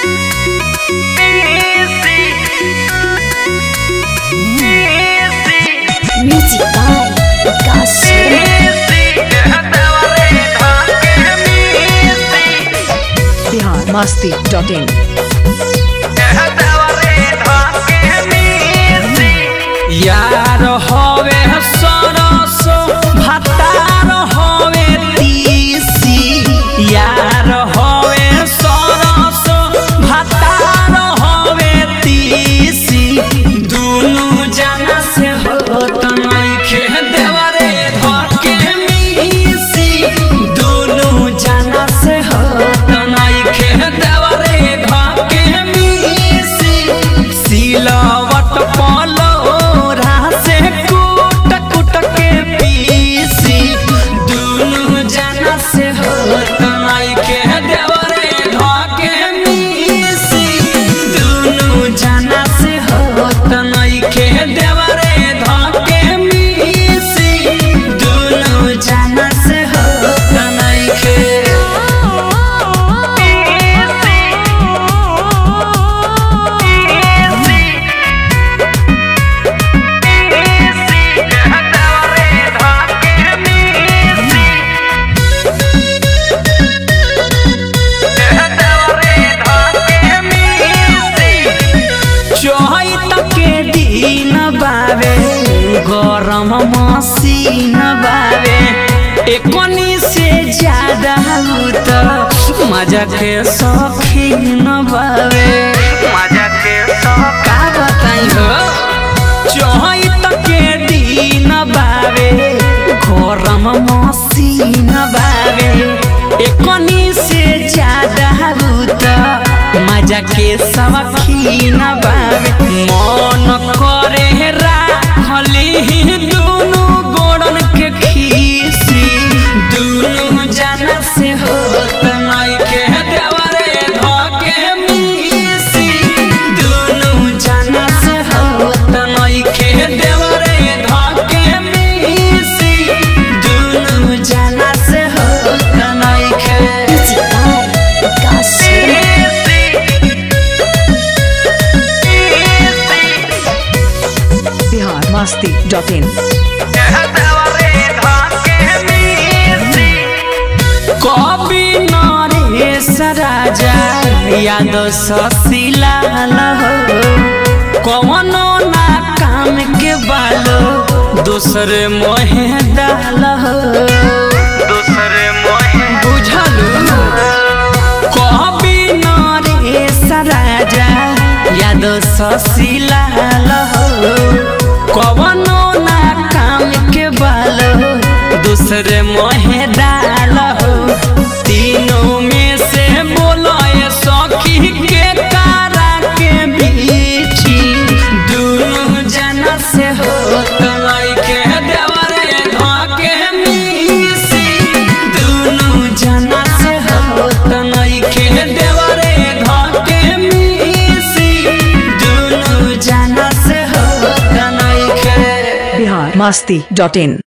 Music by Vikas Sharma. Bihar Masti dot in यार हवे सरस भातार हवे तीसी यार हवे सरस भातार हवे तीसी दुनु जना से होत नइखे देवरे धके मिसी दुनु जना से होत नइखे देवरे धके मिसी सिलवट पलोरा से कूट कूट के पीसी दुनु जना से होत नइखे देवरे धके मिसी दुनु जना से होत नइखे देवरे धके मिसी दुनु जना से होत नइखे चोहत के दिन बावे गरम मसीन बावे एकोनी से ज्यादा त मजा के शौकीन बावे मजा के का बताई हो चोहत के दिन बावे गरम मसीन बावे एकोनी से ज्यादा त मजा के शौकीन बावे मन करे राखली दुनु गोड़न के खीसी दुनु जना से होत नइखे देवरे धके मिसी दुनु जना से होत नइखे देवरे धके मिसी दुनु जना से होत नइखे Music by Vikas Sharma. Bihar Masti dot in कवि नरेश राजा याद ससिलाल हो कवनो ना काम के बालो दूसरे मोहे डाल हो दूसरे मोहे बुझलू कवि नरेश राजा याद ससिलाल हो कवनो ना काम के बालो दूसरे मोहे डाल हो तीनों में से बोलो ये सखी के कारा के बीची दोनों जना से हो के देवरे धके मिसी दोनों जना से हो के देवरे धके मिसी दोनों जना से हो के बिहार मस्ती डॉट इन